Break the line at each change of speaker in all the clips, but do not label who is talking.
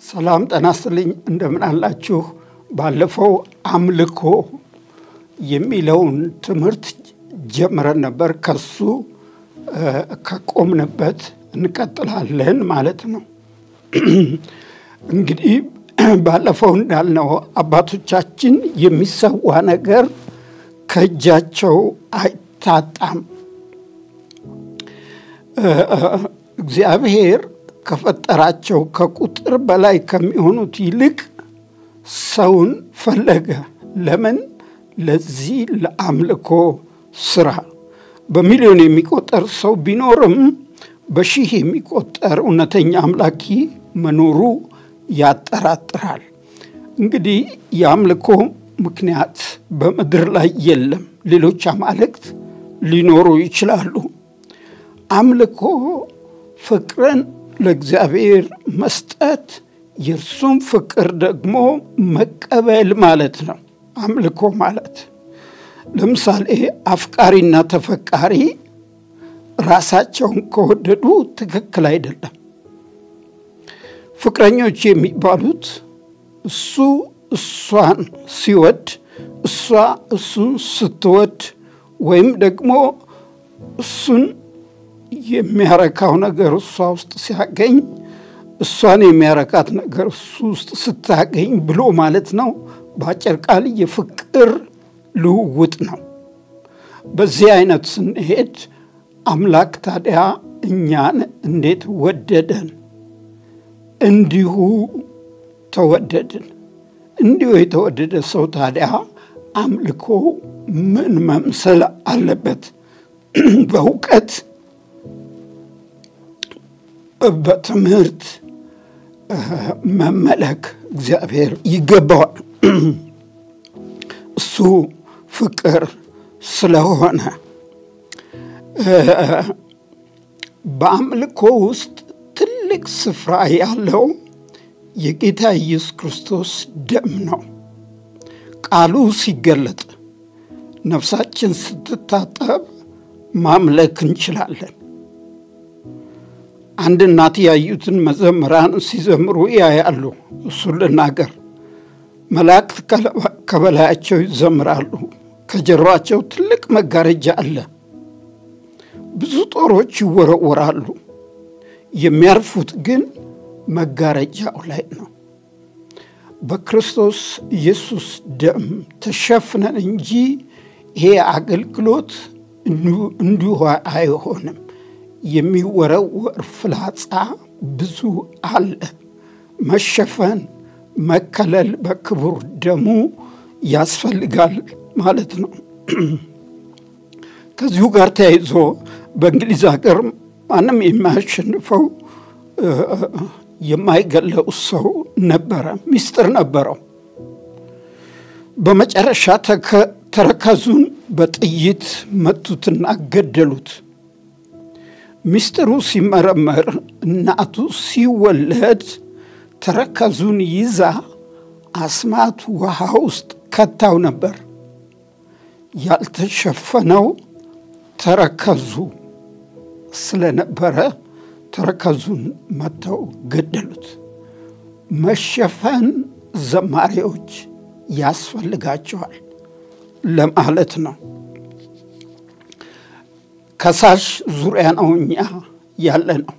ሰላም ጤና ይስጥልኝ። እንደምን አላችሁ? ባለፈው አምልኮ የሚለውን ትምህርት ጀምረን ነበር። ከሱ ከቆምንበት እንቀጥላለን ማለት ነው። እንግዲህ ባለፈው እንዳልነው አባቶቻችን የሚሰዋ ነገር ከእጃቸው አይታጣም። እግዚአብሔር ከፈጠራቸው ከቁጥር በላይ ከሚሆኑት ይልቅ ሰውን ፈለገ። ለምን? ለዚህ ለአምልኮ ስራ። በሚሊዮን የሚቆጠር ሰው ቢኖርም በሺህ የሚቆጠር እውነተኛ አምላኪ መኖሩ ያጠራጥራል። እንግዲህ የአምልኮ ምክንያት በምድር ላይ የለም። ሌሎች አማልክት ሊኖሩ ይችላሉ። አምልኮ ፍቅርን ለእግዚአብሔር መስጠት የእርሱም ፍቅር ደግሞ መቀበል ማለት ነው። አምልኮ ማለት ለምሳሌ አፍቃሪና ተፈቃሪ ራሳቸውን ከወደዱ ትክክል አይደለም። ፍቅረኞች የሚባሉት እሱ እሷን ሲወድ፣ እሷ እሱን ስትወድ ወይም ደግሞ እሱን የሚያረካው ነገር እሷ ውስጥ ሲያገኝ እሷን የሚያረካት ነገር እሱ ውስጥ ስታገኝ ብሎ ማለት ነው። በአጭር ቃል የፍቅር ልውውጥ ነው። በዚህ አይነት ስንሄድ አምላክ ታዲያ እኛን እንዴት ወደደን? እንዲሁ ተወደድን። እንዲሁ የተወደደ ሰው ታዲያ አምልኮ ምን መምሰል አለበት? በእውቀት በትምህርት መመለክ እግዚአብሔር ይገባዋል። እሱ ፍቅር ስለሆነ በአምልኮ ውስጥ ትልቅ ስፍራ ያለው የጌታ ኢየሱስ ክርስቶስ ደም ነው። ቃሉ ሲገለጥ ነፍሳችን ስትታጠብ ማምለክ እንችላለን። አንድ እናት ያዩትን መዘምራን ሲዘምሩ ያያሉ። እሱን ልናገር። መላእክት ከበላያቸው ይዘምራሉ። ከጀርባቸው ትልቅ መጋረጃ አለ። ብዙ ጦሮች ይወረወራሉ። የሚያርፉት ግን መጋረጃው ላይ ነው። በክርስቶስ ኢየሱስ ደም ተሸፍነን እንጂ ይሄ አገልግሎት እንዲሁ አይሆንም። የሚወረወር ፍላጻ ብዙ አለ። መሸፈን፣ መከለል በክቡር ደሙ ያስፈልጋል ማለት ነው። ከዚሁ ጋር ተያይዞ በእንግሊዝ ሀገር ማንም የማያሸንፈው የማይገለው ሰው ነበረ፣ ሚስጥር ነበረው። በመጨረሻ ተረከዙን በጥይት መቱትና ገደሉት። ሚስጥሩ ሲመረመር እናቱ ሲወለድ ተረከዙን ይዛ አስማት ውሃ ውስጥ ከታው ነበር። ያልተሸፈነው ተረከዙ ስለነበረ ተረከዙን መተው ገደሉት። መሸፈን ዘማሪዎች ያስፈልጋቸዋል ለማለት ነው። ከሳሽ ዙሪያ ነው እኛ ያለ ነው።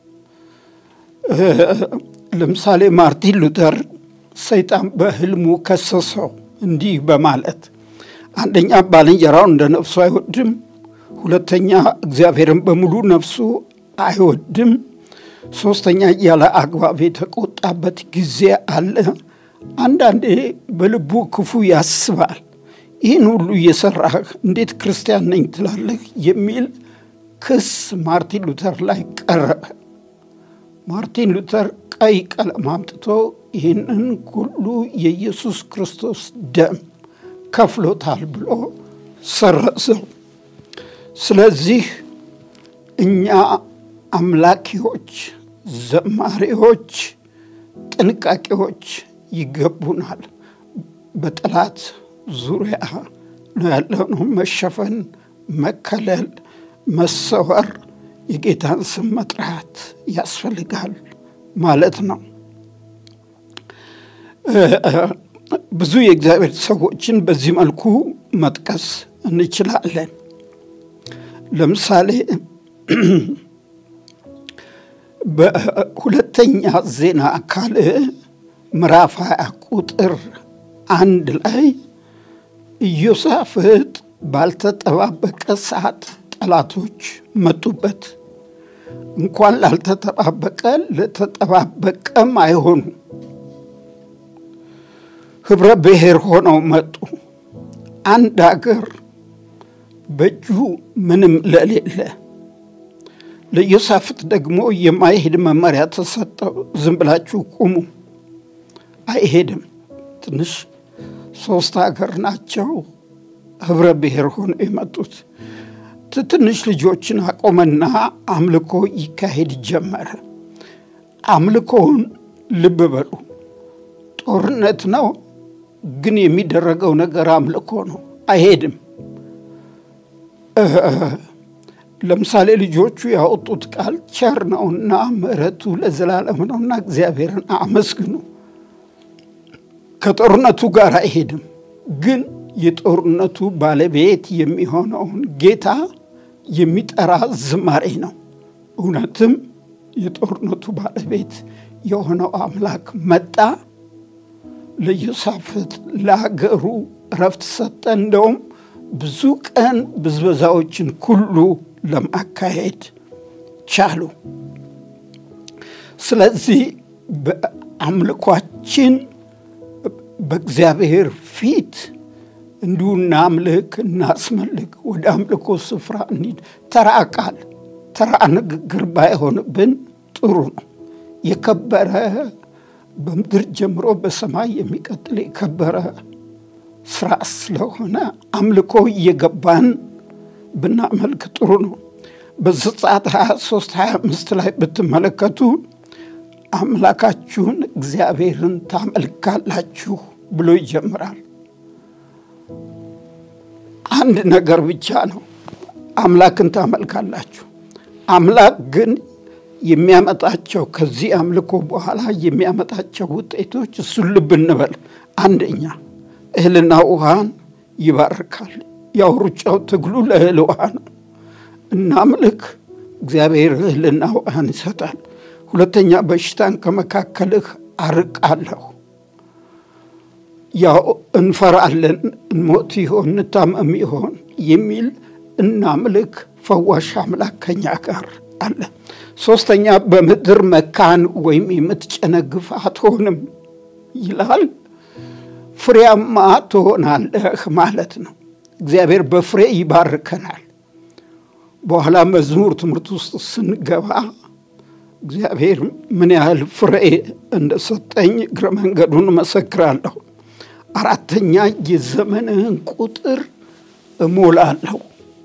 ለምሳሌ ማርቲን ሉተር ሰይጣን በሕልሙ ከሰሰው እንዲህ በማለት አንደኛ ባልንጀራውን እንደ ነፍሱ አይወድም፣ ሁለተኛ እግዚአብሔርን በሙሉ ነፍሱ አይወድም፣ ሶስተኛ ያለ አግባብ የተቆጣበት ጊዜ አለ። አንዳንዴ በልቡ ክፉ ያስባል። ይህን ሁሉ እየሰራህ እንዴት ክርስቲያን ነኝ ትላለህ? የሚል ክስ ማርቲን ሉተር ላይ ቀረበ። ማርቲን ሉተር ቀይ ቀለም አምጥቶ ይህንን ሁሉ የኢየሱስ ክርስቶስ ደም ከፍሎታል ብሎ ሰረዘው። ስለዚህ እኛ አምላኪዎች፣ ዘማሪዎች ጥንቃቄዎች ይገቡናል። በጠላት ዙሪያ ነው ያለነው። መሸፈን፣ መከለል፣ መሰወር፣ የጌታን ስም መጥራት ያስፈልጋል ማለት ነው። ብዙ የእግዚአብሔር ሰዎችን በዚህ መልኩ መጥቀስ እንችላለን። ለምሳሌ በሁለተኛ ዜና አካል ምዕራፍ 20 ቁጥር አንድ ላይ ኢዮሳፍጥ ባልተጠባበቀ ሰዓት ጠላቶች መጡበት። እንኳን ላልተጠባበቀ ለተጠባበቀም አይሆኑ ህብረ ብሔር ሆነው መጡ። አንድ አገር በእጁ ምንም ለሌለ ለኢዮሳፍጥ ደግሞ የማይሄድ መመሪያ ተሰጠው። ዝም ብላችሁ ቁሙ። አይሄድም። ትንሽ ሶስት ሀገር ናቸው ህብረ ብሔር ሆነው የመጡት። ትንሽ ልጆችን አቆመና አምልኮ ይካሄድ ጀመረ። አምልኮውን ልብ በሉ፣ ጦርነት ነው፣ ግን የሚደረገው ነገር አምልኮ ነው። አይሄድም። ለምሳሌ ልጆቹ ያወጡት ቃል ቸር ነውና ምሕረቱ ለዘላለም ነውና እግዚአብሔርን አመስግኑ። ከጦርነቱ ጋር አይሄድም፣ ግን የጦርነቱ ባለቤት የሚሆነውን ጌታ የሚጠራ ዝማሬ ነው። እውነትም የጦርነቱ ባለቤት የሆነው አምላክ መጣ። ለኢዮሳፍጥ ለአገሩ እረፍት ሰጠ። እንደውም ብዙ ቀን ብዝበዛዎችን ሁሉ ለማካሄድ ቻሉ። ስለዚህ በአምልኳችን በእግዚአብሔር ፊት እንዲሁ እናምልክ፣ እናስመልክ፣ ወደ አምልኮ ስፍራ እንሂድ። ተራ ቃል ተራ ንግግር ባይሆንብን ጥሩ ነው። የከበረ በምድር ጀምሮ በሰማይ የሚቀጥል የከበረ ስራ ስለሆነ አምልኮ እየገባን ብናመልክ ጥሩ ነው። በዘጸአት 23 25 ላይ ብትመለከቱ አምላካችሁን እግዚአብሔርን ታመልካላችሁ ብሎ ይጀምራል። አንድ ነገር ብቻ ነው፣ አምላክን ታመልካላችሁ። አምላክ ግን የሚያመጣቸው ከዚህ አምልኮ በኋላ የሚያመጣቸው ውጤቶች እሱን ልብ እንበል። አንደኛ እህልና ውሃን ይባርካል። ያው ሩጫው ትግሉ ለእህል ውሃ ነው። እናምልክ፣ እግዚአብሔር እህልና ውሃን ይሰጣል። ሁለተኛ በሽታን ከመካከልህ አርቃለሁ። ያው እንፈራለን፣ እንሞት ይሆን እንታመም ይሆን የሚል እናምልክ፣ ፈዋሽ አምላክ ከኛ ጋር አለ። ሶስተኛ በምድር መካን ወይም የምትጨነግፍ አትሆንም ይላል። ፍሬያማ ትሆናለህ ማለት ነው። እግዚአብሔር በፍሬ ይባርከናል። በኋላ መዝሙር ትምህርት ውስጥ ስንገባ እግዚአብሔር ምን ያህል ፍሬ እንደሰጠኝ እግረ መንገዱን እመሰክራለሁ። አራተኛ የዘመንህን ቁጥር እሞላለሁ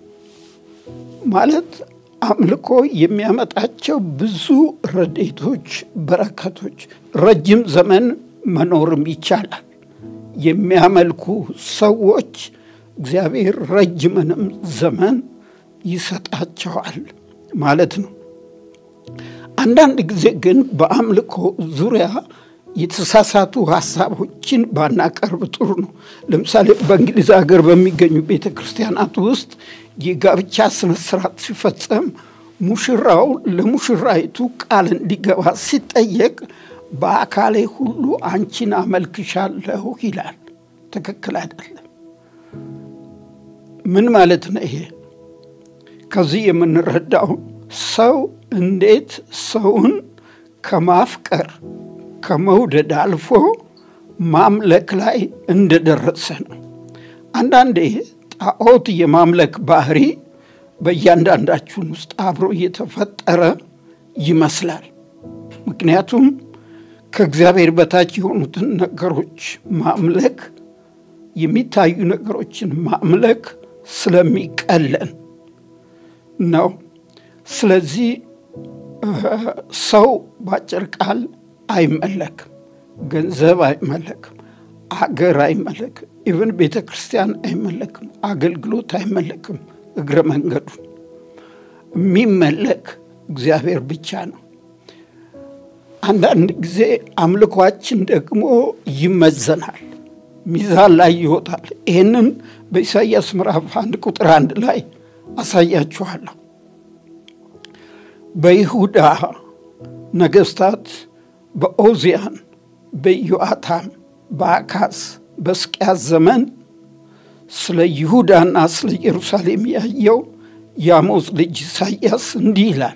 ማለት አምልኮ የሚያመጣቸው ብዙ ረድኤቶች፣ በረከቶች፣ ረጅም ዘመን መኖርም ይቻላል። የሚያመልኩ ሰዎች እግዚአብሔር ረጅምንም ዘመን ይሰጣቸዋል ማለት ነው። አንዳንድ ጊዜ ግን በአምልኮ ዙሪያ የተሳሳቱ ሀሳቦችን ባናቀርብ ጥሩ ነው። ለምሳሌ በእንግሊዝ ሀገር በሚገኙ ቤተ ክርስቲያናት ውስጥ የጋብቻ ስነ ስርዓት ሲፈጸም ሙሽራው ለሙሽራይቱ ቃል እንዲገባ ሲጠየቅ በአካሌ ሁሉ አንቺን አመልክሻለሁ ይላል። ትክክል አይደለም። ምን ማለት ነው ይሄ? ከዚህ የምንረዳው ሰው እንዴት ሰውን ከማፍቀር ከመውደድ አልፎ ማምለክ ላይ እንደደረሰ ነው። አንዳንዴ ጣዖት የማምለክ ባህሪ በእያንዳንዳችን ውስጥ አብሮ እየተፈጠረ ይመስላል። ምክንያቱም ከእግዚአብሔር በታች የሆኑትን ነገሮች ማምለክ የሚታዩ ነገሮችን ማምለክ ስለሚቀለን ነው። ስለዚህ ሰው በአጭር ቃል አይመለክም። ገንዘብ አይመለክም። አገር አይመለክም። ኢቨን ቤተ ክርስቲያን አይመለክም። አገልግሎት አይመለክም። እግረ መንገዱን የሚመለክ እግዚአብሔር ብቻ ነው። አንዳንድ ጊዜ አምልኳችን ደግሞ ይመዘናል፣ ሚዛን ላይ ይወጣል። ይህንን በኢሳይያስ ምዕራፍ አንድ ቁጥር አንድ ላይ አሳያችኋለሁ። በይሁዳ ነገስታት በኦዚያን፣ በኢዮአታም፣ በአካዝ፣ በሕዝቅያስ ዘመን ስለ ይሁዳና ስለ ኢየሩሳሌም ያየው የአሞጽ ልጅ ኢሳይያስ እንዲህ ይላል።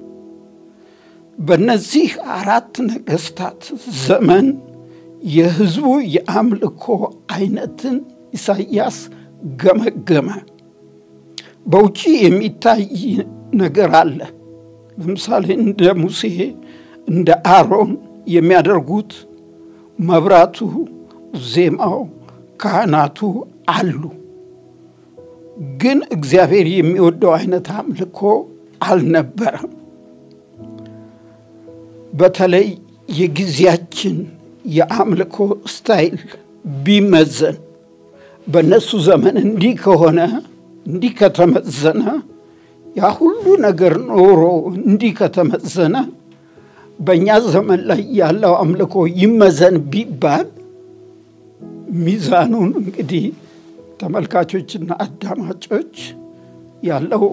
በእነዚህ አራት ነገስታት ዘመን የሕዝቡ የአምልኮ አይነትን ኢሳይያስ ገመገመ። በውጪ የሚታይ ነገር አለ። ለምሳሌ እንደ ሙሴ እንደ አሮን የሚያደርጉት መብራቱ፣ ዜማው፣ ካህናቱ አሉ። ግን እግዚአብሔር የሚወደው አይነት አምልኮ አልነበረም። በተለይ የጊዜያችን የአምልኮ ስታይል ቢመዘን በእነሱ ዘመን እንዲህ ከሆነ እንዲህ ከተመዘነ ያ ሁሉ ነገር ኖሮ እንዲህ ከተመዘነ በእኛ ዘመን ላይ ያለው አምልኮ ይመዘን ቢባል ሚዛኑን እንግዲህ ተመልካቾችና አዳማጮች ያለው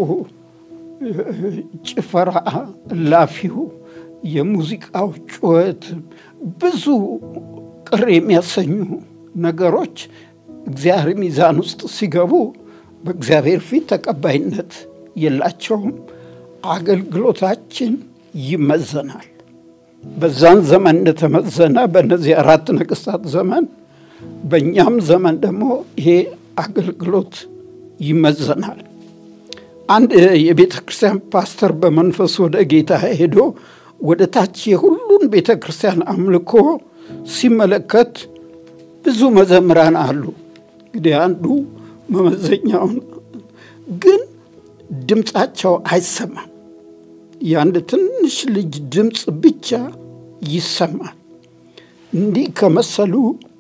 ጭፈራ፣ እላፊው፣ የሙዚቃው ጩኸት፣ ብዙ ቅር የሚያሰኙ ነገሮች እግዚአብሔር ሚዛን ውስጥ ሲገቡ በእግዚአብሔር ፊት ተቀባይነት የላቸውም። አገልግሎታችን ይመዘናል። በዛን ዘመን እንደተመዘነ በእነዚህ አራት ነገስታት ዘመን በእኛም ዘመን ደግሞ ይሄ አገልግሎት ይመዘናል። አንድ የቤተ ክርስቲያን ፓስተር በመንፈስ ወደ ጌታ ሄዶ ወደ ታች የሁሉን ቤተ ክርስቲያን አምልኮ ሲመለከት ብዙ መዘምራን አሉ። እንግዲህ አንዱ መመዘኛውን ግን ድምፃቸው አይሰማም። የአንድ ትንሽ ልጅ ድምፅ ብቻ ይሰማል። እንዲህ ከመሰሉ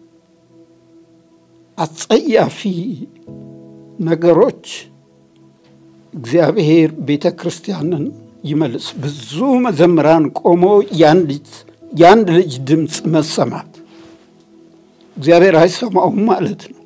አጸያፊ ነገሮች እግዚአብሔር ቤተ ክርስቲያንን ይመልስ። ብዙ መዘምራን ቆሞ የአንድ ልጅ ድምፅ መሰማት እግዚአብሔር አይሰማውም ማለት ነው።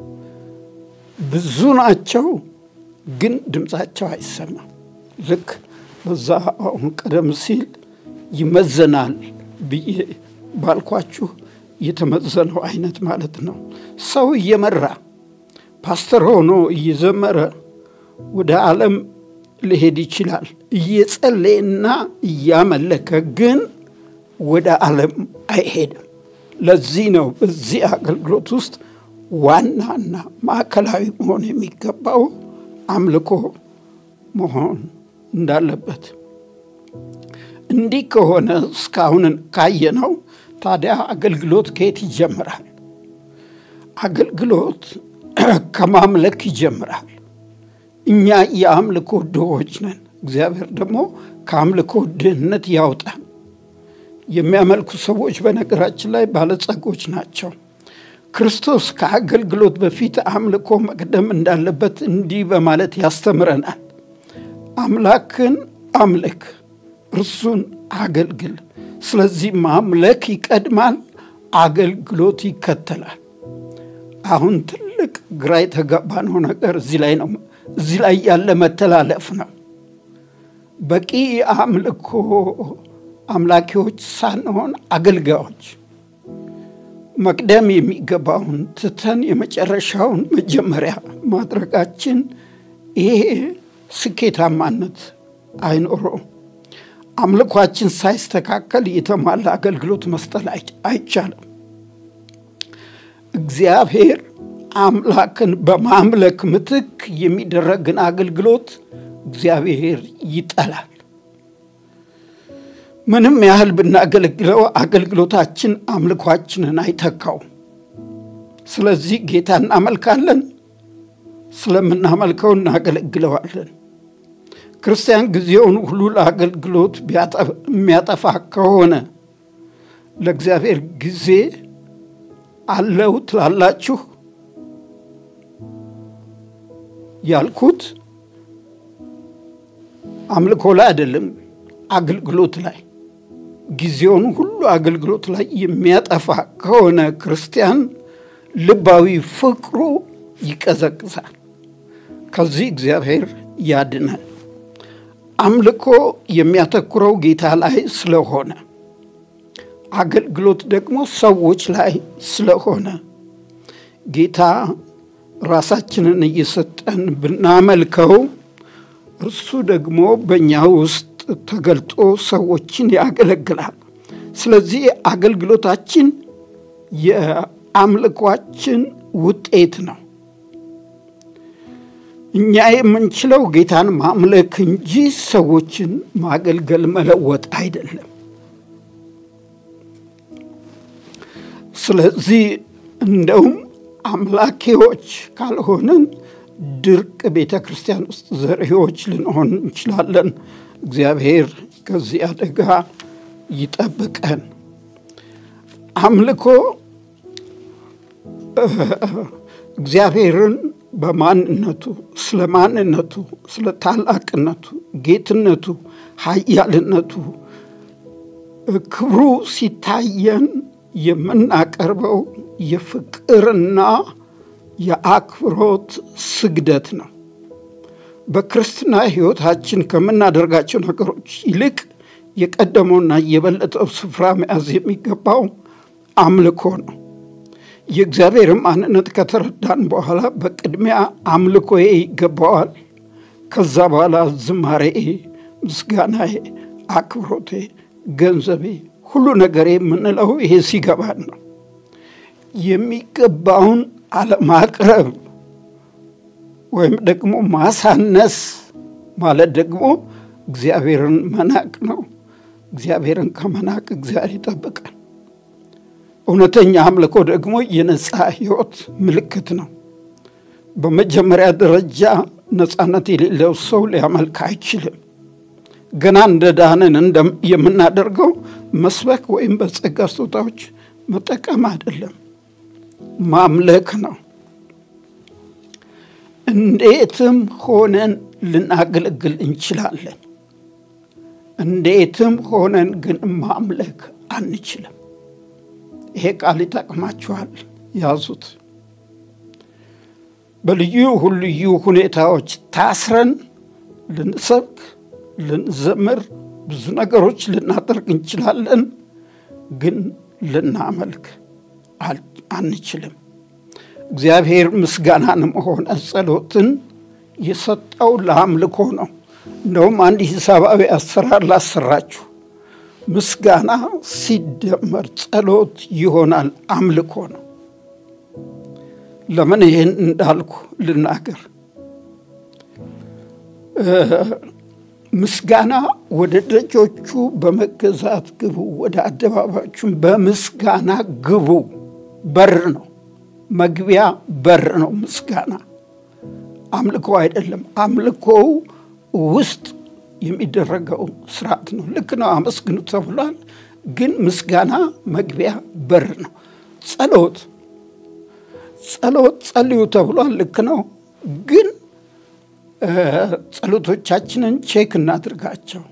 ብዙ ናቸው፣ ግን ድምፃቸው አይሰማም። ልክ በዛ አሁን ቀደም ሲል ይመዘናል ብዬ ባልኳችሁ የተመዘነው አይነት ማለት ነው። ሰው እየመራ ፓስተር ሆኖ እየዘመረ ወደ ዓለም ሊሄድ ይችላል። እየጸለየና እያመለከ ግን ወደ ዓለም አይሄድም። ለዚህ ነው በዚህ አገልግሎት ውስጥ ዋናና ማዕከላዊ መሆን የሚገባው አምልኮ መሆን እንዳለበት። እንዲህ ከሆነ እስካሁን ካየነው ታዲያ አገልግሎት ከየት ይጀምራል? አገልግሎት ከማምለክ ይጀምራል። እኛ የአምልኮ ድሆች ነን። እግዚአብሔር ደግሞ ከአምልኮ ድህነት ያውጣን። የሚያመልኩ ሰዎች በነገራችን ላይ ባለጸጎች ናቸው። ክርስቶስ ከአገልግሎት በፊት አምልኮ መቅደም እንዳለበት እንዲህ በማለት ያስተምረናል። አምላክን አምልክ፣ እርሱን አገልግል። ስለዚህ ማምለክ ይቀድማል፣ አገልግሎት ይከተላል። አሁን ትልቅ ግራ የተጋባነው ነገር እዚህ ላይ ነው። እዚህ ላይ ያለ መተላለፍ ነው። በቂ አምልኮ አምላኪዎች ሳንሆን አገልጋዮች መቅደም የሚገባውን ትተን የመጨረሻውን መጀመሪያ ማድረጋችን ይሄ ስኬታማነት አይኖረውም። አምልኳችን ሳይስተካከል የተሟላ አገልግሎት መስጠት አይቻልም። እግዚአብሔር አምላክን በማምለክ ምትክ የሚደረግን አገልግሎት እግዚአብሔር ይጠላል። ምንም ያህል ብናገለግለው አገልግሎታችን አምልኳችንን አይተካውም። ስለዚህ ጌታ እናመልካለን፣ ስለምናመልከው እናገለግለዋለን። ክርስቲያን ጊዜውን ሁሉ ለአገልግሎት የሚያጠፋ ከሆነ ለእግዚአብሔር ጊዜ አለው ትላላችሁ? ያልኩት አምልኮ ላይ አይደለም፣ አገልግሎት ላይ ጊዜውን ሁሉ አገልግሎት ላይ የሚያጠፋ ከሆነ ክርስቲያን ልባዊ ፍቅሩ ይቀዘቅዛል። ከዚህ እግዚአብሔር ያድናል። አምልኮ የሚያተኩረው ጌታ ላይ ስለሆነ አገልግሎት ደግሞ ሰዎች ላይ ስለሆነ ጌታ ራሳችንን እየሰጠን ብናመልከው እርሱ ደግሞ በእኛ ውስጥ ተገልጦ ሰዎችን ያገለግላል። ስለዚህ አገልግሎታችን የአምልኳችን ውጤት ነው። እኛ የምንችለው ጌታን ማምለክ እንጂ ሰዎችን ማገልገል መለወጥ አይደለም። ስለዚህ እንደውም አምላኪዎች ካልሆንን ድርቅ ቤተ ክርስቲያን ውስጥ ዘሪዎች ልንሆን እንችላለን። እግዚአብሔር ከዚህ አደጋ ይጠብቀን። አምልኮ እግዚአብሔርን በማንነቱ ስለ ማንነቱ፣ ስለ ታላቅነቱ፣ ጌትነቱ፣ ኃያልነቱ፣ ክብሩ ሲታየን የምናቀርበው የፍቅርና የአክብሮት ስግደት ነው። በክርስትና ሕይወታችን ከምናደርጋቸው ነገሮች ይልቅ የቀደመውና የበለጠው ስፍራ መያዝ የሚገባው አምልኮ ነው። የእግዚአብሔር ማንነት ከተረዳን በኋላ በቅድሚያ አምልኮዬ ይገባዋል። ከዛ በኋላ ዝማሬ፣ ምስጋናዬ፣ አክብሮቴ፣ ገንዘቤ፣ ሁሉ ነገሬ የምንለው ይሄ ሲገባን ነው። የሚገባውን አለማቅረብ ወይም ደግሞ ማሳነስ ማለት ደግሞ እግዚአብሔርን መናቅ ነው። እግዚአብሔርን ከመናቅ እግዚአብሔር ይጠብቃል። እውነተኛ አምልኮ ደግሞ የነፃ ሕይወት ምልክት ነው። በመጀመሪያ ደረጃ ነፃነት የሌለው ሰው ሊያመልክ አይችልም። ገና እንደ ዳንን የምናደርገው መስበክ ወይም በጸጋ ስጦታዎች መጠቀም አይደለም፣ ማምለክ ነው። እንዴትም ሆነን ልናገለግል እንችላለን። እንዴትም ሆነን ግን ማምለክ አንችልም። ይሄ ቃል ይጠቅማችኋል፣ ያዙት። በልዩ ልዩ ሁኔታዎች ታስረን ልንሰብክ፣ ልንዘምር፣ ብዙ ነገሮች ልናደርግ እንችላለን፣ ግን ልናመልክ አንችልም። እግዚአብሔር ምስጋናንም ሆነ ጸሎትን የሰጠው ለአምልኮ ነው። እንደውም አንድ ሂሳባዊ አሰራር ላሰራችሁ። ምስጋና ሲደመር ጸሎት ይሆናል አምልኮ ነው። ለምን ይህን እንዳልኩ ልናገር። ምስጋና ወደ ደጆቹ በመገዛት ግቡ፣ ወደ አደባባዮቹም በምስጋና ግቡ። በር ነው፣ መግቢያ በር ነው ምስጋና። አምልኮ አይደለም። አምልኮው ውስጥ የሚደረገው ስርዓት ነው። ልክ ነው፣ አመስግኑ ተብሏል። ግን ምስጋና መግቢያ በር ነው። ጸሎት ጸሎት ጸልዩ ተብሏል። ልክ ነው። ግን ጸሎቶቻችንን ቼክ እናድርጋቸው።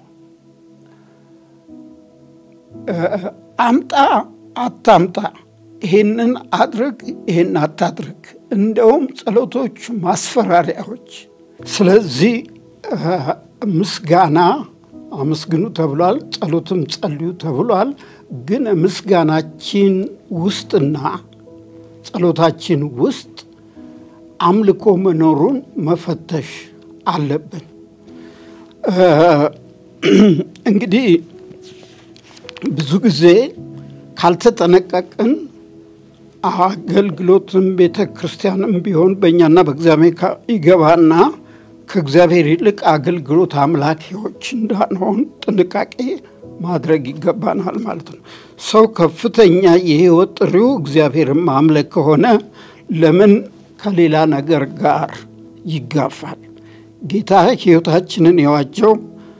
አምጣ አታምጣ፣ ይሄንን አድርግ፣ ይሄን አታድርግ፣ እንደውም ጸሎቶች ማስፈራሪያዎች። ስለዚህ ምስጋና አመስግኑ ተብሏል፣ ጸሎትም ጸልዩ ተብሏል። ግን ምስጋናችን ውስጥና ጸሎታችን ውስጥ አምልኮ መኖሩን መፈተሽ አለብን። እንግዲህ ብዙ ጊዜ ካልተጠነቀቅን አገልግሎትም ቤተ ክርስቲያንም ቢሆን በእኛና በእግዚአብሔር ይገባና ከእግዚአብሔር ይልቅ አገልግሎት አምላኪዎች እንዳንሆን ጥንቃቄ ማድረግ ይገባናል ማለት ነው። ሰው ከፍተኛ የሕይወት ጥሪው እግዚአብሔርን ማምለክ ከሆነ ለምን ከሌላ ነገር ጋር ይጋፋል? ጌታ ሕይወታችንን የዋጀው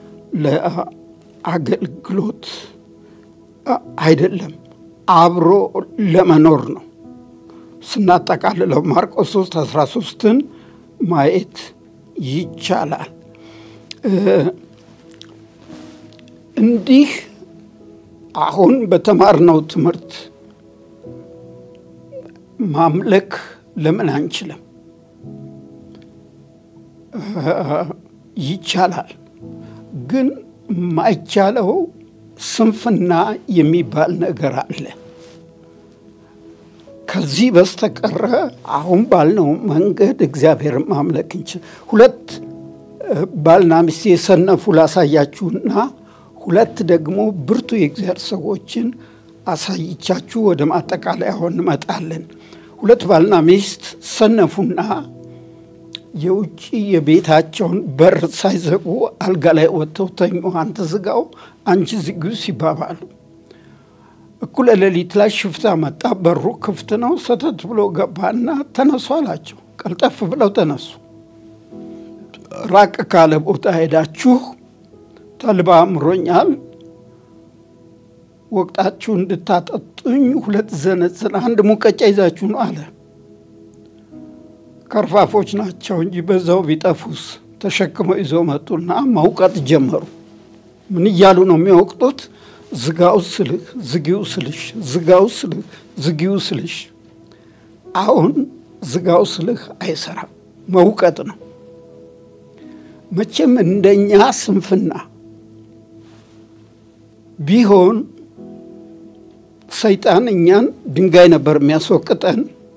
ለአገልግሎት አይደለም፣ አብሮ ለመኖር ነው። ስናጠቃልለው ማርቆስ 3 13ን ማየት ይቻላል። እንዲህ አሁን በተማርነው ትምህርት ማምለክ ለምን አንችልም? ይቻላል። ግን የማይቻለው ስንፍና የሚባል ነገር አለ። ከዚህ በስተቀረ አሁን ባልነው መንገድ እግዚአብሔርን ማምለክ እንችል። ሁለት ባልና ሚስት የሰነፉ ላሳያችሁና ሁለት ደግሞ ብርቱ የእግዚአብሔር ሰዎችን አሳይቻችሁ ወደ ማጠቃለያው እንመጣለን። ሁለት ባልና ሚስት ሰነፉና የውጭ የቤታቸውን በር ሳይዘጉ አልጋ ላይ ወጥተው ተኙ። አንተ ዝጋው፣ አንቺ ዝጊው ሲባባሉ እኩለ ሌሊት ላይ ሽፍታ መጣ። በሩ ክፍት ነው። ሰተት ብሎ ገባና ተነሱ አላቸው። ቀልጠፍ ብለው ተነሱ። ራቅ ካለ ቦታ ሄዳችሁ ተልባ አምሮኛል፣ ወቅጣችሁ እንድታጠጡኝ ሁለት ዘነዝን አንድ ሙቀጫ ይዛችሁ ነው አለ። ከርፋፎች ናቸው እንጂ በዛው ቢጠፉስ ተሸክመው ይዘው መጡና መውቀጥ ጀመሩ። ምን እያሉ ነው የሚወቅጡት? ዝጋው ስልህ ዝጊው ስልሽ፣ ዝጋው ስልህ ዝጊው ስልሽ። አሁን ዝጋው ስልህ አይሰራም፣ መውቀጥ ነው። መቼም እንደኛ ስንፍና ቢሆን ሰይጣን እኛን ድንጋይ ነበር የሚያስወቅጠን።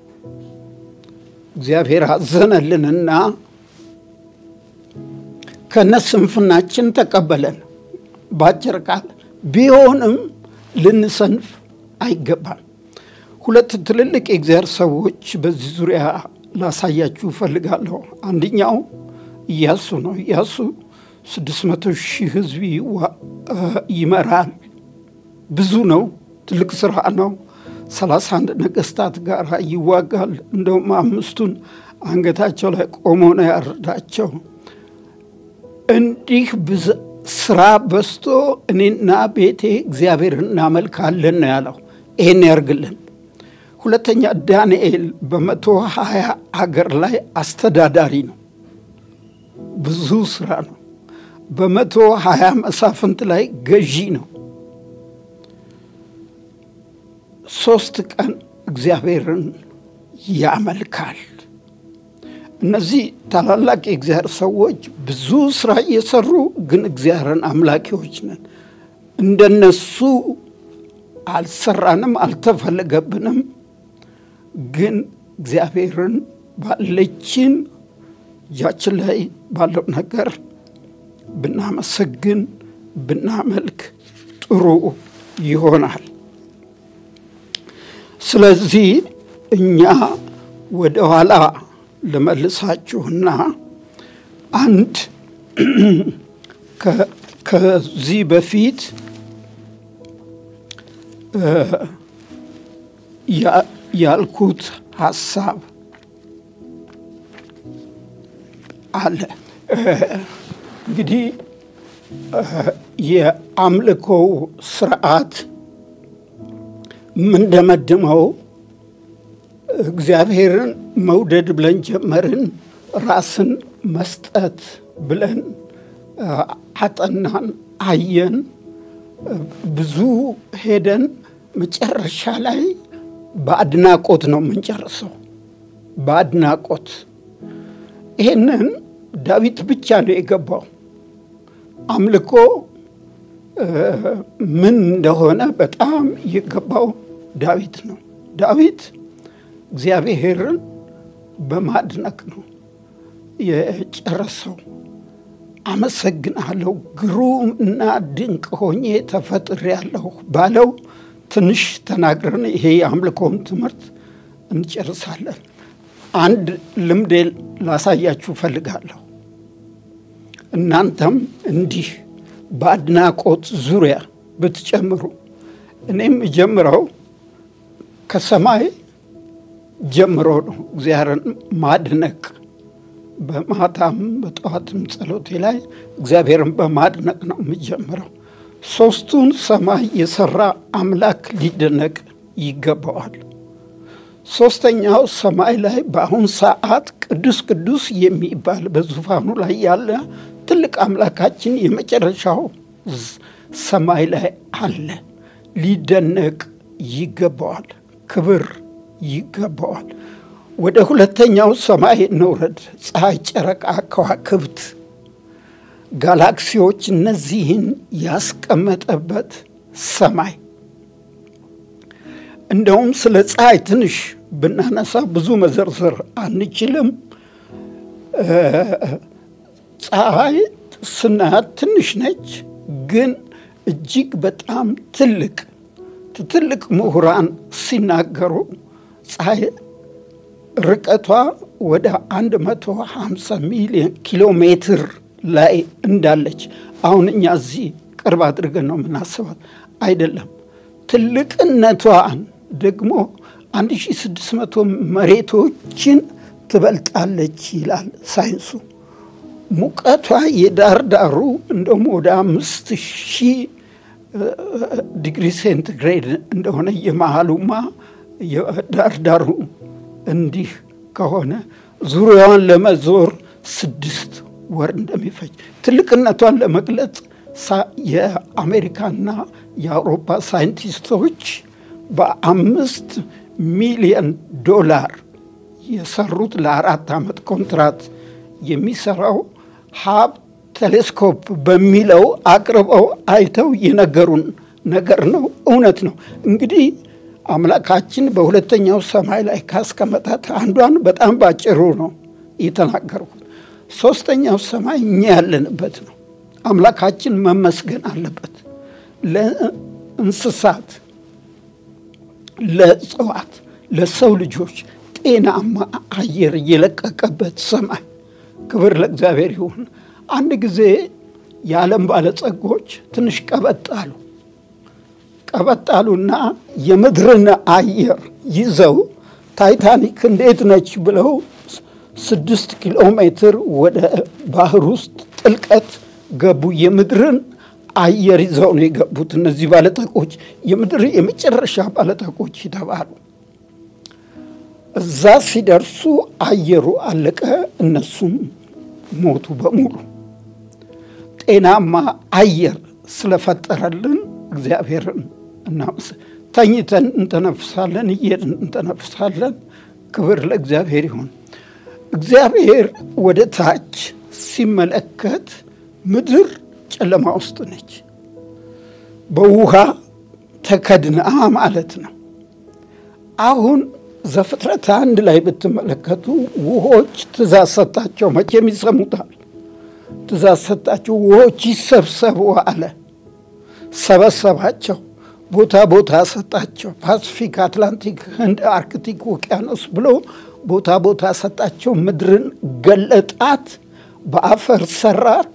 እግዚአብሔር አዘነልንና ከነ ስንፍናችን ተቀበለን። ባጭር ቃል ቢሆንም ልንሰንፍ አይገባም። ሁለት ትልልቅ የእግዚአብሔር ሰዎች በዚህ ዙሪያ ላሳያችሁ እፈልጋለሁ። አንደኛው ኢያሱ ነው። ኢያሱ ስድስት መቶ ሺህ ሕዝብ ይመራል። ብዙ ነው። ትልቅ ስራ ነው። ሰላሳ አንድ ነገስታት ጋር ይዋጋል። እንደውም አምስቱን አንገታቸው ላይ ቆሞ ነው ያረዳቸው። እንዲህ ስራ በዝቶ እኔና ቤቴ እግዚአብሔር እናመልካለን ነው ያለው። ይሄን ያርግልን። ሁለተኛ ዳንኤል በመቶ ሀያ አገር ላይ አስተዳዳሪ ነው። ብዙ ስራ ነው። በመቶ ሀያ መሳፍንት ላይ ገዢ ነው። ሶስት ቀን እግዚአብሔርን ያመልካል። እነዚህ ታላላቅ የእግዚአብሔር ሰዎች ብዙ ስራ እየሰሩ ግን እግዚአብሔርን አምላኪዎች ነን። እንደነሱ አልሰራንም፣ አልተፈለገብንም። ግን እግዚአብሔርን ባለችን እጃችን ላይ ባለው ነገር ብናመሰግን ብናመልክ ጥሩ ይሆናል። ስለዚህ እኛ ወደ ኋላ ልመልሳችሁና አንድ ከዚህ በፊት ያልኩት ሀሳብ አለ። እንግዲህ የአምልኮው ስርዓት የምንደመድመው እግዚአብሔርን መውደድ ብለን ጀመርን። ራስን መስጠት ብለን አጠናን፣ አየን፣ ብዙ ሄደን መጨረሻ ላይ በአድናቆት ነው የምንጨርሰው። በአድናቆት ይሄንን ዳዊት ብቻ ነው የገባው። አምልኮ ምን እንደሆነ በጣም የገባው ዳዊት ነው። ዳዊት እግዚአብሔርን በማድነቅ ነው የጨረሰው። አመሰግናለሁ ግሩም እና ድንቅ ሆኜ ተፈጥሬያለሁ ባለው ትንሽ ተናግረን ይሄ የአምልኮውን ትምህርት እንጨርሳለን። አንድ ልምዴ ላሳያችሁ እፈልጋለሁ። እናንተም እንዲህ በአድናቆት ዙሪያ ብትጨምሩ እኔም ጀምረው ከሰማይ ጀምሮ ነው እግዚአብሔርን ማድነቅ። በማታም በጠዋትም ጸሎቴ ላይ እግዚአብሔርን በማድነቅ ነው የምጀምረው። ሶስቱን ሰማይ የሰራ አምላክ ሊደነቅ ይገባዋል። ሶስተኛው ሰማይ ላይ በአሁን ሰዓት ቅዱስ ቅዱስ የሚባል በዙፋኑ ላይ ያለ ትልቅ አምላካችን የመጨረሻው ሰማይ ላይ አለ። ሊደነቅ ይገባዋል። ክብር ይገባዋል። ወደ ሁለተኛው ሰማይ እንውረድ። ፀሐይ፣ ጨረቃ፣ ከዋክብት፣ ጋላክሲዎች እነዚህን ያስቀመጠበት ሰማይ እንደውም ስለ ፀሐይ ትንሽ ብናነሳ ብዙ መዘርዘር አንችልም። ፀሐይ ስናያት ትንሽ ነች፣ ግን እጅግ በጣም ትልቅ ትልቅ ምሁራን ሲናገሩ ፀሐይ ርቀቷ ወደ 150 ሚሊዮን ኪሎ ሜትር ላይ እንዳለች አሁን እኛ እዚህ ቅርብ አድርገን ነው የምናስባት አይደለም። ትልቅነቷን ደግሞ 1600 መሬቶችን ትበልጣለች ይላል ሳይንሱ። ሙቀቷ የዳር ዳሩ እንደውም ወደ አምስት ሺህ ዲግሪ ሴንቲግሬድ እንደሆነ የመሃሉማ የዳር ዳሩ እንዲህ ከሆነ ዙሪያዋን ለመዞር ስድስት ወር እንደሚፈጅ ትልቅነቷን ለመግለጽ የአሜሪካና የአውሮፓ ሳይንቲስቶች በአምስት ሚሊዮን ዶላር የሰሩት ለአራት ዓመት ኮንትራት የሚሰራው ሀብ ቴሌስኮፕ በሚለው አቅርበው አይተው የነገሩን ነገር ነው። እውነት ነው። እንግዲህ አምላካችን በሁለተኛው ሰማይ ላይ ካስቀመጣት አንዷን በጣም ባጭሩ ነው የተናገርኩት። ሶስተኛው ሰማይ እኛ ያለንበት ነው። አምላካችን መመስገን አለበት። ለእንስሳት፣ ለእጽዋት፣ ለሰው ልጆች ጤናማ አየር የለቀቀበት ሰማይ ክብር ለእግዚአብሔር ይሁን። አንድ ጊዜ የዓለም ባለጸጎች ትንሽ ቀበጥ አሉ። ቀበጥ አሉና የምድርን አየር ይዘው ታይታኒክ እንዴት ነች ብለው ስድስት ኪሎ ሜትር ወደ ባህር ውስጥ ጥልቀት ገቡ። የምድርን አየር ይዘው ነው የገቡት። እነዚህ ባለጠቆች የምድር የመጨረሻ ባለጠቆች የተባሉ እዛ ሲደርሱ አየሩ አለቀ፣ እነሱም ሞቱ በሙሉ። ጤናማ አየር ስለፈጠረልን እግዚአብሔርን እናመስ ተኝተን እንተነፍሳለን፣ እየሄድን እንተነፍሳለን። ክብር ለእግዚአብሔር ይሁን። እግዚአብሔር ወደ ታች ሲመለከት ምድር ጨለማ ውስጥ ነች፣ በውሃ ተከድና ማለት ነው። አሁን ዘፍጥረት አንድ ላይ ብትመለከቱ ውሆች ትእዛዝ ሰጣቸው። መቼም ይሰሙታል። ትእዛዝ ሰጣቸው፣ ውሆች ይሰብሰቡ አለ። ሰበሰባቸው፣ ቦታ ቦታ ሰጣቸው። ፓሲፊክ፣ አትላንቲክ፣ ህንድ፣ አርክቲክ ውቅያኖስ ብሎ ቦታ ቦታ ሰጣቸው። ምድርን ገለጣት፣ በአፈር ሰራት።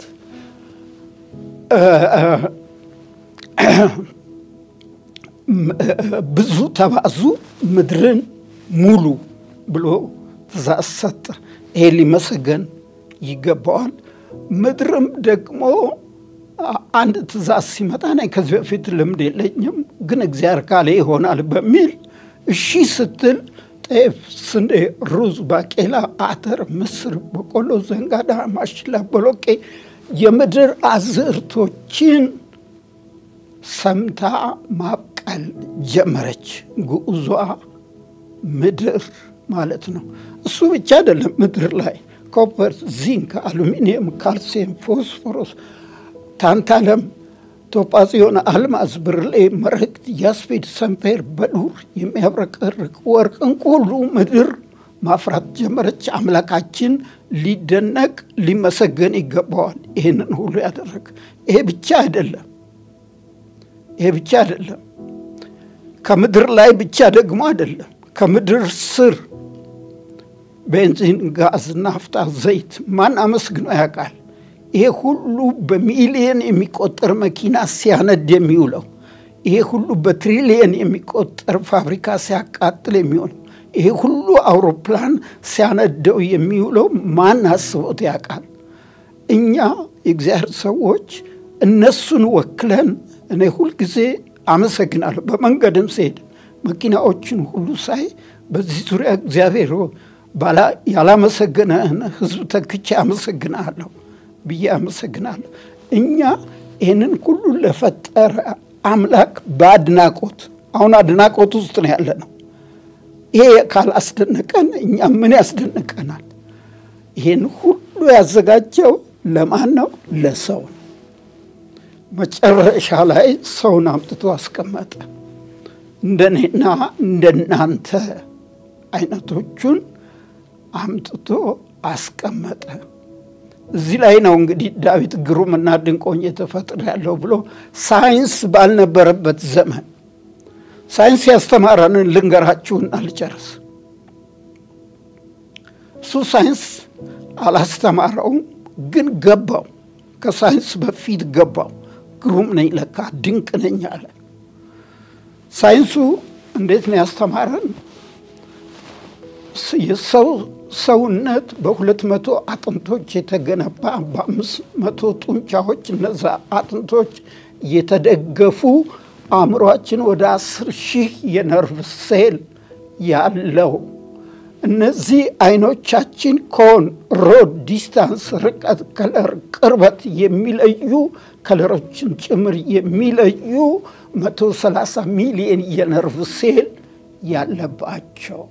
ብዙ ተባዙ፣ ምድርን ሙሉ ብሎ ትእዛዝ ሰጠ። ይሄ ሊመሰገን ይገባዋል። ምድርም ደግሞ አንድ ትእዛዝ ሲመጣ ነ ከዚህ በፊት ልምድ የለኝም ግን እግዚአብሔር ካለ ይሆናል በሚል እሺ ስትል ጤፍ፣ ስንዴ፣ ሩዝ፣ ባቄላ፣ አተር፣ ምስር፣ በቆሎ፣ ዘንጋዳ፣ ማሽላ፣ ቦሎቄ የምድር አዝርቶችን ሰምታ ማብቀል ጀመረች። ግዑዟ ምድር ማለት ነው። እሱ ብቻ አይደለም። ምድር ላይ ኮፐር፣ ዚንክ፣ አሉሚኒየም፣ ካልሲየም፣ ፎስፎሮስ፣ ታንታለም፣ ቶጳዚዮን፣ አልማዝ፣ ብርሌ፣ መረግድ፣ ያስፔድ፣ ሰምፔር፣ በዱር የሚያብረቀርቅ ወርቅ፣ ዕንቁ ሁሉ ምድር ማፍራት ጀመረች። አምላካችን ሊደነቅ ሊመሰገን ይገባዋል። ይህንን ሁሉ ያደረገ ይሄ ብቻ አይደለም። ይሄ ብቻ አይደለም። ከምድር ላይ ብቻ ደግሞ አይደለም። ከምድር ስር ቤንዚን፣ ጋዝ፣ ናፍጣ፣ ዘይት ማን አመስግኖ ያውቃል? ይሄ ሁሉ በሚሊየን የሚቆጠር መኪና ሲያነድ የሚውለው ይሄ ሁሉ በትሪሊየን የሚቆጠር ፋብሪካ ሲያቃጥል የሚውለው ይሄ ሁሉ አውሮፕላን ሲያነደው የሚውለው ማን አስቦት ያውቃል? እኛ የእግዚአብሔር ሰዎች እነሱን ወክለን እኔ ሁልጊዜ አመሰግናለሁ። በመንገድም ስሄድ መኪናዎችን ሁሉ ሳይ በዚህ ዙሪያ እግዚአብሔር ያላመሰገነህን ሕዝብ ተክቼ አመሰግናለሁ ብዬ አመሰግናለሁ። እኛ ይህንን ሁሉ ለፈጠረ አምላክ በአድናቆት አሁን አድናቆት ውስጥ ነው ያለ ነው። ይሄ ካላስደነቀን እኛ ምን ያስደንቀናል? ይህን ሁሉ ያዘጋጀው ለማን ነው? ለሰው ነው። መጨረሻ ላይ ሰውን አምጥቶ አስቀመጠ። እንደኔና እንደናንተ አይነቶቹን አምጥቶ አስቀመጠ። እዚህ ላይ ነው እንግዲህ ዳዊት ግሩምና ድንቆኝ የተፈጥሮ ያለው ብሎ ሳይንስ ባልነበረበት ዘመን ሳይንስ ያስተማረንን ልንገራችሁና ልጨርስ። እሱ ሳይንስ አላስተማረውም፣ ግን ገባው። ከሳይንስ በፊት ገባው። ግሩም ነኝ ለካ ድንቅ ነኝ አለ። ሳይንሱ እንዴት ነው ያስተማረን? የሰው ሰውነት በሁለት መቶ አጥንቶች የተገነባ በአምስት መቶ ጡንቻዎች እነዛ አጥንቶች የተደገፉ አእምሯችን ወደ አስር ሺህ የነርቭ ሴል ያለው እነዚህ አይኖቻችን ኮን፣ ሮድ፣ ዲስታንስ፣ ርቀት፣ ከለር፣ ቅርበት የሚለዩ ከለሮችን ጭምር የሚለዩ መቶ ሰላሳ ሚሊየን የነርቭ ሴል ያለባቸው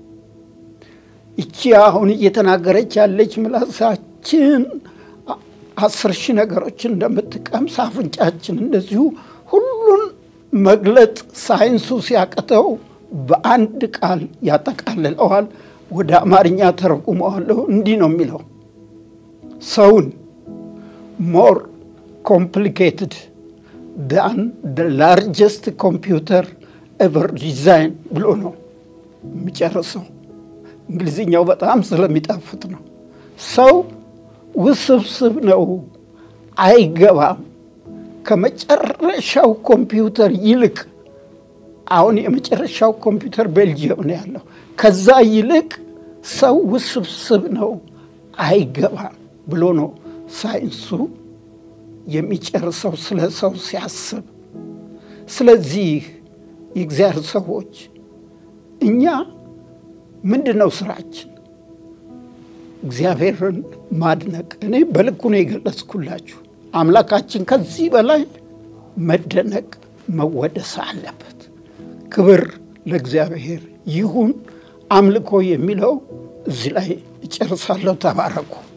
ይቺ አሁን እየተናገረች ያለች ምላሳችን አስር ሺህ ነገሮችን እንደምትቀምስ አፍንጫችን እንደዚሁ ሁሉን መግለጥ ሳይንሱ ሲያቅተው በአንድ ቃል ያጠቃልለዋል። ወደ አማርኛ ተረጉመዋለሁ። እንዲህ ነው የሚለው ሰውን ሞር ኮምፕሊኬትድ ዳን ደ ላርጀስት ኮምፒውተር ኤቨር ዲዛይን ብሎ ነው የሚጨርሰው። እንግሊዝኛው በጣም ስለሚጣፍጥ ነው። ሰው ውስብስብ ነው፣ አይገባም። ከመጨረሻው ኮምፒውተር ይልቅ አሁን የመጨረሻው ኮምፒውተር ቤልጅየም ነው ያለው። ከዛ ይልቅ ሰው ውስብስብ ነው፣ አይገባም ብሎ ነው ሳይንሱ የሚጨርሰው ስለ ሰው ሲያስብ። ስለዚህ የእግዚአብሔር ሰዎች እኛ ምንድን ነው ስራችን? እግዚአብሔርን ማድነቅ። እኔ በልኩ ነው የገለጽኩላችሁ። አምላካችን ከዚህ በላይ መደነቅ መወደስ አለበት። ክብር ለእግዚአብሔር ይሁን። አምልኮ የሚለው እዚህ ላይ እጨርሳለሁ። ተባረኩ።